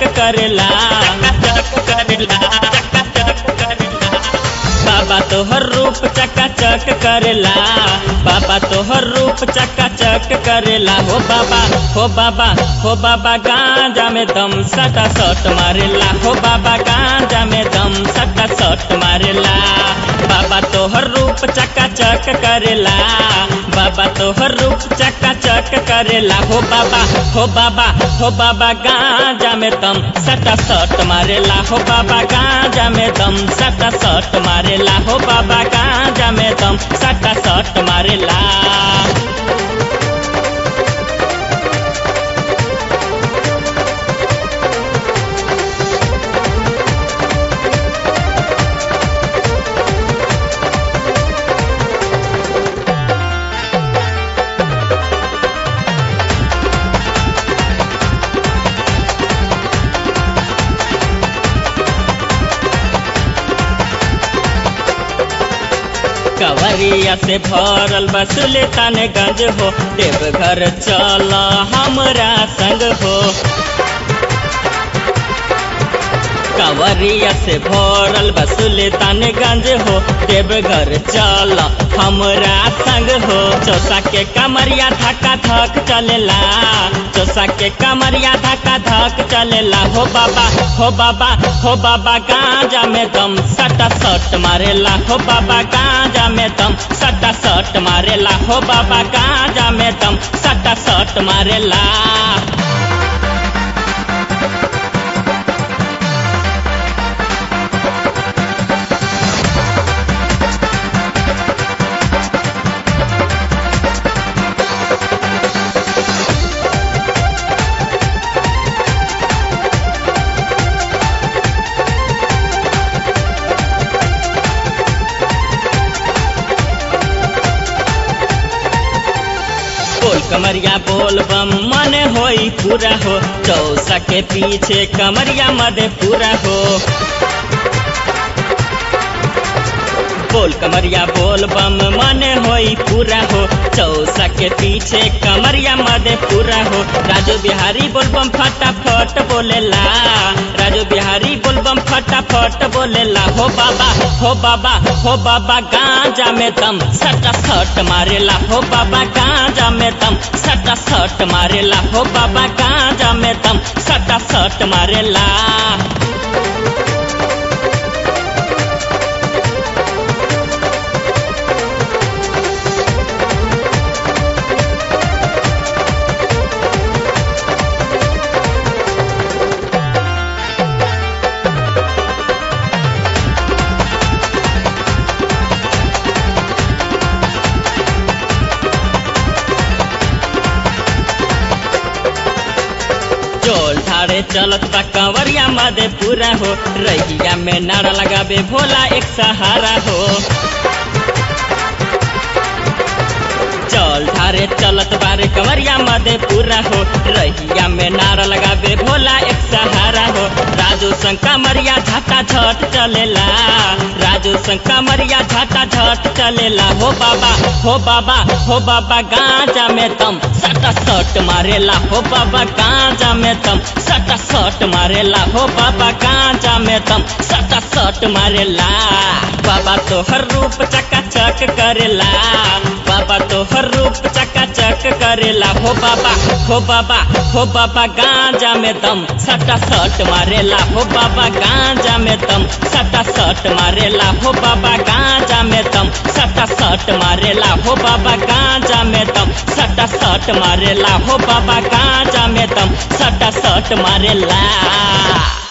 चक करेला चक करेला चक करेला बाबा तोहर रूप चका चक करेला बाबा तोहर रूप चका चक करेला हो बाबा हो बाबा हो बाबा गांजा में दम सटा सट मारेला हो बाबा गांजा में दम सटा सट मारेला बाबा तोहर रूप चका चक करेला बाबा तोहर रूप चका चक करेला हो बाबा हो बाबा हो बाबा गांजा में दम सटा सट मारेला हो बाबा गांजा में दम सटा सट मारेला हो बाबा गांजा में दम सटा सट मारेला कवरिया से भरल बसुले गंज हो देवघर चल हमरा संग हो कवरिया से भरल बसुले गंज हो देवघर चल हमरा संग हो चौसा के कमरिया धक्का धक चलेला चौसा के कमरिया धक्का धक चलेला हो बाबा हो बाबा हो बाबा गांजा में दम सटा सट मारेला हो बाबा गांजा में दम सटा सट मारेला हो बाबा गांजा में दम सटा सट मारेला बोल कमरिया बोल बम मन होई पूरा हो चौसा के पीछे कमरिया मदे पूरा हो बोल कमरिया बोल बम मन होई पूरा हो चौसा के पीछे कमरिया मदे पूरा हो राजू बिहारी बोल बम फटाफट बोलेला राजू बिहारी बोल बम फटाफट बोलेला हो बाबा हो बाबा हो बाबा गांजा में दम सटा सट मारेला हो बाबा गांजा में दम सटा सट मारेला हो बाबा गांजा में दम सटा सट मारेला चोल ठाड़े चलत बा कंवरिया मदे पूरा हो रहिया में नारा लगाबे भोला एक सहारा हो चल ठारे चलत बारे कंवरिया मदे पूरा हो रहिया में नारा लगाबे भोला एक सहारा हो राजू संग कमरिया झाटा झट चलेला राजू संग कमरिया झाटा झट चलेला हो बाबा हो बाबा हो बाबा गांजा में तम सटा सट मारेला हो बाबा गांजा में तम सटा सट मारेला हो बाबा गांजा में तम सटा सट मारेला बाबा तोहर रूप चका चक करेला बाबा तोहर रूप चका चक करेला हो बाबा हो बाबा हो बाबा गांजा में दम सटा सट मारेला हो बाबा गांजा में दम सटा सट मारेला हो बाबा गांजा में दम सटा सट मारेला हो बाबा गांजा में दम सटा सट मारेला हो बाबा गांजा में दम सटा सट मारेला